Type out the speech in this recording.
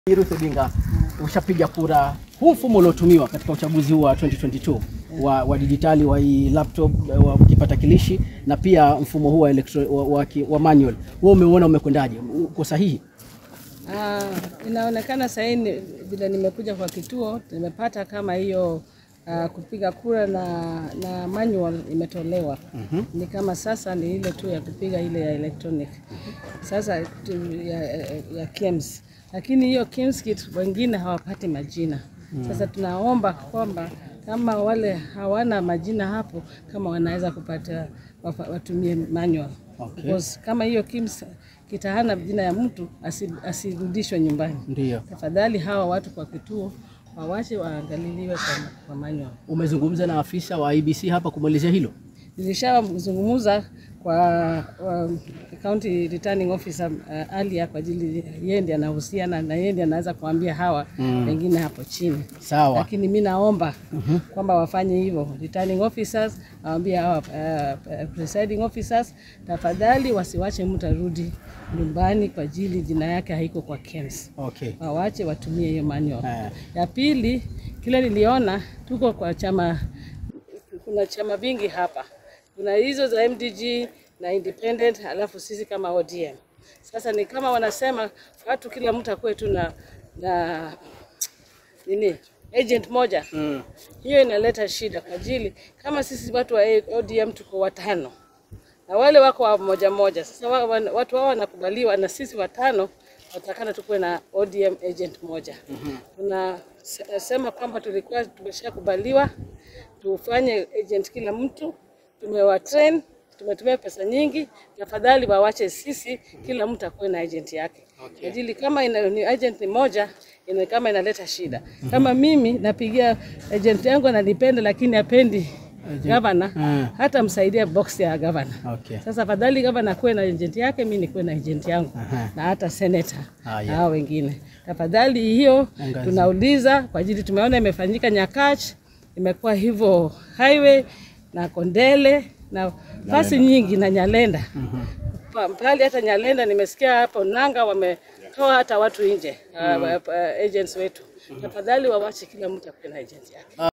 Ruth Odinga, ushapiga kura. Huu mfumo uliotumiwa katika uchaguzi huu wa 2022 wa, wa dijitali wa hii laptop wa kipatakilishi na pia mfumo huu wa, electro, wa, wa, ki- wa manual, wewe umeuona umekwendaje? Uko sahihi? Ah, inaonekana sahii ni- vile nimekuja kwa kituo nimepata kama hiyo ah, kupiga kura na, na manual imetolewa. Ni kama sasa ni ile tu ya kupiga ile ya electronic. Sasa tu- ya, ya, ya KIEMS. Lakini hiyo KIEMS kit wengine hawapati majina. Sasa tunaomba kwamba kama wale hawana majina hapo kama wanaweza kupata wafa- watumie manual. Okay. Because kama hiyo KIEMS kitahana jina ya mtu asi- asirudishwe nyumbani. Ndio. Tafadhali hawa watu kwa kituo wawache waangaliliwe kwa, kwa manual. Umezungumza na afisa wa IBC hapa kumwelezea hilo? Nilishazungumza kwa wa, county returning officer uh, alia kwa ajili yeye ndiye anahusiana na yeye ndiye anaweza kuambia hawa wengine hapo chini, Sawa. lakini mi naomba kwamba wafanye hivyo. Returning officers waambie hawa uh, uh, presiding officers, tafadhali wasiwache mtu arudi nyumbani kwa ajili jina yake haiko kwa KEMS Okay. wawache watumie hiyo manual. Eh. Ya pili, kile niliona tuko kwa chama, kuna chama vingi hapa, kuna hizo za MDG na independent, alafu sisi kama ODM. Sasa ni kama wanasema watu, kila mtu akuwe tu na, na nini agent moja Mm. hiyo inaleta shida kwa ajili kama sisi watu wa ODM tuko watano na wale wako wa moja moja. Sasa wa, wa, watu hao wanakubaliwa na sisi watano watakana tukuwe na ODM agent moja. Tunasema kwamba tulikuwa tumeshakubaliwa tufanye agent kila mtu, tumewa train, tumetumia pesa nyingi. Tafadhali wawache sisi, kila mtu akuwe na agent yake okay. Ajili kama ina, ni agent ni moja ina, kama inaleta shida kama mimi napigia agent yangu ananipenda, lakini apendi gavana Mm. hata msaidia box ya gavana. Okay. Sasa fadhali gavana akuwe na agent yake, mi nikuwe na agent yangu Aha. na hata senator Ah, na yeah. hao wengine. Tafadhali hiyo Angazia. tunauliza kwa ajili tumeona imefanyika Nyakach, imekuwa hivyo highway na Kondele na fasi nyingi na Nyalenda Pa- pale hata Nyalenda nimesikia hapo Nanga wametoa hata watu nje uh, uh, agents wetu. Tafadhali wawache kila mtu akuwe na agent yake.